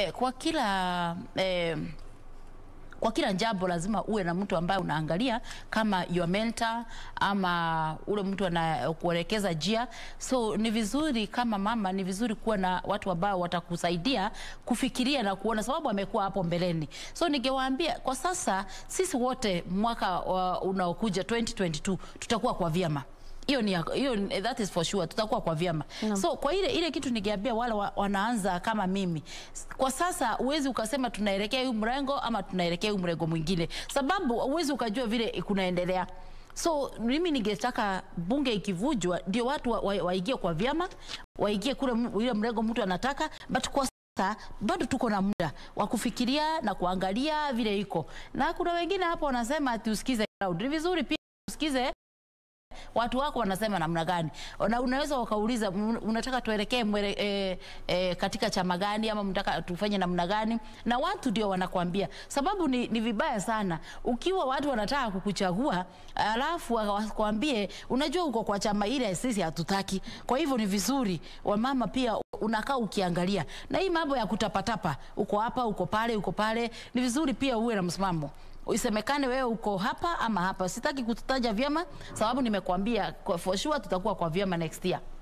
eh, kwa kila eh, kwa kila jambo lazima uwe na mtu ambaye unaangalia kama your mentor ama ule mtu anakuelekeza njia. So ni vizuri kama mama, ni vizuri kuwa na watu ambao watakusaidia kufikiria na kuona, sababu amekuwa hapo mbeleni. So ningewaambia kwa sasa, sisi wote mwaka uh, unaokuja 2022 tutakuwa kwa vyama hiyo ni hiyo, that is for sure, tutakuwa kwa vyama Naam. so kwa ile ile kitu ningeambia wale wa, wanaanza kama mimi kwa sasa, uwezi ukasema tunaelekea huu mrengo ama tunaelekea huu mrengo mwingine, sababu uwezi ukajua vile kunaendelea. So mimi ningetaka bunge ikivujwa, ndio watu waingie wa, waingie kwa vyama, waingie kule m- ile mrengo mtu anataka, but kwa sasa bado tuko na muda wa kufikiria na kuangalia vile iko, na kuna wengine hapo wanasema ati usikize crowd. Ni vizuri pia usikize watu wako wanasema namna gani, na unaweza ukauliza "Un- unataka tuelekee mwele, e, e, katika chama gani ama mtaka tufanye namna gani, na watu ndio wanakwambia. Sababu ni, ni vibaya sana ukiwa watu wanataka kukuchagua alafu wakwambie unajua uko kwa chama ile sisi hatutaki. Kwa hivyo ni vizuri wamama pia unakaa ukiangalia, na hii mambo ya kutapatapa, uko hapa uko pale uko pale, ni vizuri pia uwe na msimamo isemekane wewe uko hapa ama hapa. Sitaki kutaja vyama sababu nimekuambia kwa for sure tutakuwa kwa vyama next year.